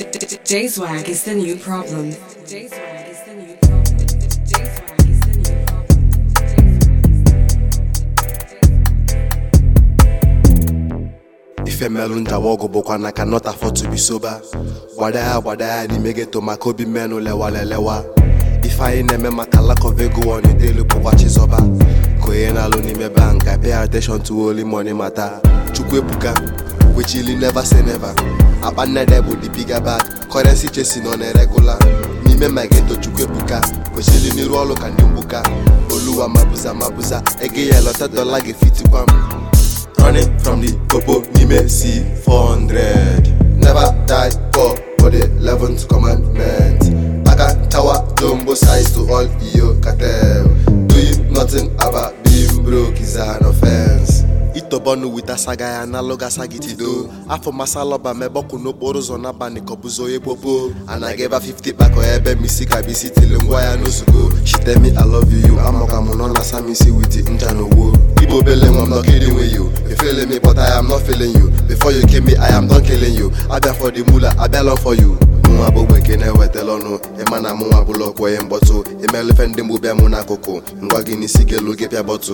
J Swag is the new problem. J Swag is the new problem. J Swag is the new ife melụ njawa ọgụ bụkwa na cannot afford to be sober gbada ya gbada ya n'ime geto maka obi mmenụ lewalelewa ife anyị na-eme maka lack of ego ọnidelu bụkwa chizọba ka onye na-alụ n'ime bank I pay attention to only money mata chukwu ebuka kwechili never say never akpa nnede bụ the bigger bag currency chesi nọ na-eregula n'ime ma geto chukwu ebuka kwesịrị n'iru ọrụ ka ndị mgbuka oluwa mabuza mabuza ego ya lọta dọla ga-efitikwa m running from the popo nime C400 never die poor for the 11th commandment Aga tower jumbo size to all iyo cartel doing nothing about being broke is an offense itobọnụ wita saga ya analog asagitido afọ masalọba mebọkụ n'okporo ụzọ n'abalị kọbụzo onye popo anaghị ebe 50 kpakọ ebe misi ka bisi tili ngwa ya n'ozugbo she tell me i love you amaka mụ nọ na samisi wit ncha na owo igbo obele nwa m not kidding with you you feeling me but i am not feeling you before you came me i am done killing you abịa for the mula abịa long for you mụnwa bụ gbeke na-ewetala ọnụ ịma na mụnwa bụlụ ọkwọ ihe mkpọtụ imelufe ndị mgbu bịa mụ n'akụkụ ngwa gị n'isi gelu gị pịa bọtụ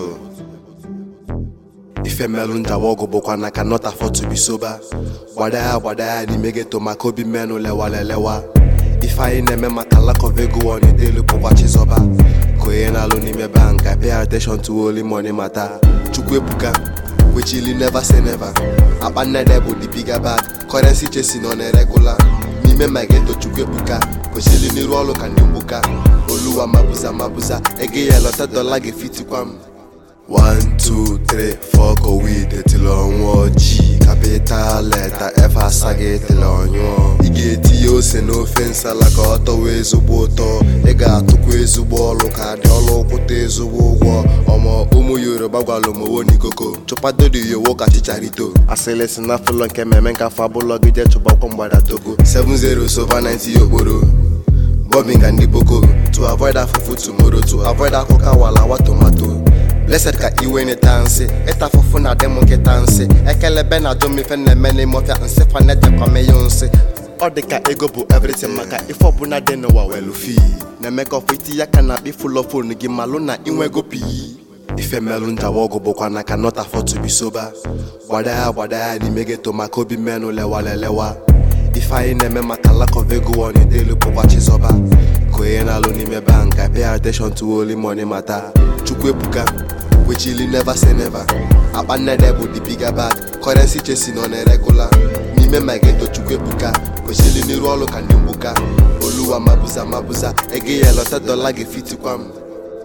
ife melụ njawa ọgụ bụkwa na cannot afford to be sober gbada ya gbada ya n'ime geto maka obi mmenụ lewalelewa ife anyị na-eme maka lack of ego ọnidelu bụkwa chizọba ka onye na-alụ n'ime bank I pay attention to only money mata chukwu ebuka kwechili never say never akpa nnede bụ the bigger bag currency chesi nọ na-eregula n'ime ma geto chukwu ebuka kwesịrị n'iru ọrụ ka ndị mgbuka oluwa mabuza mabuza ego ya lọta dọla ga-efitikwa m 1 2 3 4 kowid etili ọnwụọ ji kapital leta f asaghị etili ọnyụọ ị ga-etinye ose n'ofe nsala ka ọ tọwa ezigbo ụtọ ị ga-atụkwa ezigbo ọlụ ka dị ọlụ kwụta ezigbo ụgwọ ọmọ ụmụ yoruba gwalụ mowo n'ikoko chụpadodoyowo ka chicharito asịlị si na fụlọ nke mmemme nke afọ abụlọ gị jee chụbakwa mgbada togo 70 sova 90 okporo bombing and ndị boko to avoid afụfụ tomorrow to avoid akụkọ awalawa tomato blessed ka iwe n'ịta nsị ịta afụfụ na adị m nkịta nsị ekelebe na ajọ mmefe na-eme n'ime ọfịa nsị fanejekwame ya nsị ọ dị ka ego bụ everything maka ife ọbụla dị n'ụwa welu fi na-eme ka ọfọ iti ya ka na akpị fụlọ fonu gị malụ na inwego pii ife melụ njawa ọgụ bụkwa na cannot afford to be sober gbada ya gbada ya n'ime geto maka obi mmenụ lewalelewa ife anyị na-eme maka lack of ego ọnidelu bụkwa chizọba ka onye na-alụ n'ime bank I pay attention to only money mata chukwu ebuka kwechili never say never akpa nnede bụ the bigger bag currency chesi nọ na-eregula n'ime ma geto chukwu ebuka kwesịrị n'iru ọrụ ka ndị mgbuka oluwa mabuza mabuza ego ya lọta dọla ga-efitikwa m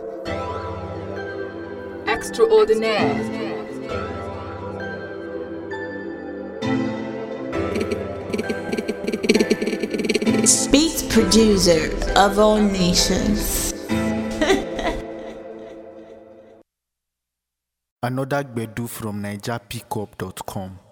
Extraordinaire. Beat producer of all nations. Another Gbedu from NigerPickup.com.